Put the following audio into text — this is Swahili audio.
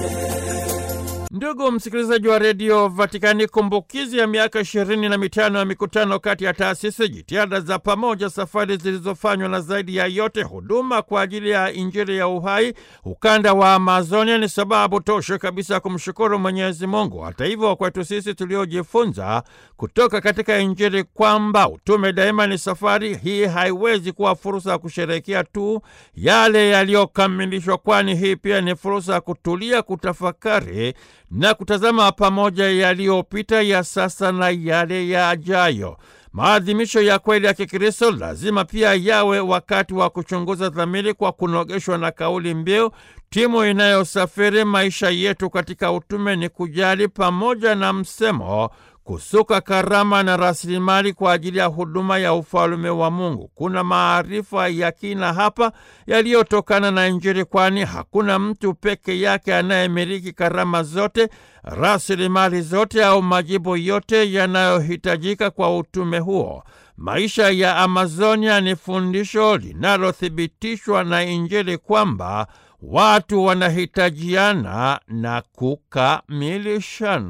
Ndugu msikilizaji wa redio Vatikani, kumbukizi ya miaka ishirini na mitano ya mikutano kati ya taasisi, jitihada za pamoja, safari zilizofanywa na zaidi ya yote huduma kwa ajili ya Injili ya uhai ukanda wa Amazonia ni sababu tosha kabisa ya kumshukuru Mwenyezi Mungu. Hata hivyo, kwetu sisi tuliojifunza kutoka katika Injili kwamba utume daima ni safari, hii haiwezi kuwa fursa ya kusherehekea tu yale yaliyokamilishwa, kwani hii pia ni fursa ya kutulia, kutafakari na kutazama pamoja yaliyopita, ya sasa na yale yajayo. Maadhimisho ya kweli ya Kikristo lazima pia yawe wakati wa kuchunguza dhamiri kwa kunogeshwa na kauli mbiu timu inayosafiri maisha yetu katika utume ni kujali, pamoja na msemo kusuka karama na rasilimali kwa ajili ya huduma ya ufalume wa Mungu. Kuna maarifa ya kina hapa yaliyotokana na Injili, kwani hakuna mtu peke yake anayemiliki karama zote, rasilimali zote au majibu yote yanayohitajika kwa utume huo. Maisha ya Amazonia ni fundisho linalothibitishwa na Injili kwamba watu wanahitajiana na kukamilishana.